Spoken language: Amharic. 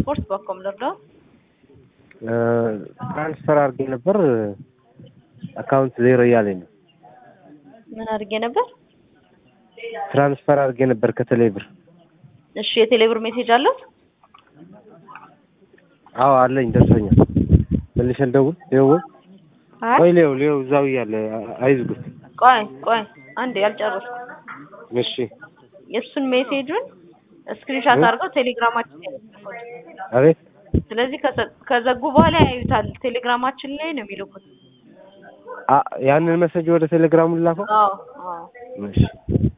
ስፖርት በኮም ልርዳው? ትራንስፈር አድርጌ ነበር አካውንት ዜሮ እያለኝ ነው። ምን አድርጌ ነበር? ትራንስፈር አድርጌ ነበር ከቴሌ ብር። እሺ የቴሌብር ሜሴጅ አለው? አዎ አለኝ፣ ደርሶኛል። መልሼ ልደውል? ሌው አይ ቆይ ሌው ሌው እዛው እያለ አይዝጉት። ቆይ ቆይ አንዴ ያልጨረስኩ እሺ የእሱን ሜሴጁን ስክሪንሻት አድርገው ቴሌግራማችን ላይ ያስቀምጡት። አቤት ስለዚህ ከዘ- ከዘጉ በኋላ ያዩታል። ቴሌግራማችን ላይ ነው የሚልኩት። አ- ያንን መሰጅ ወደ ቴሌግራሙ ላከው። አዎ አዎ እሺ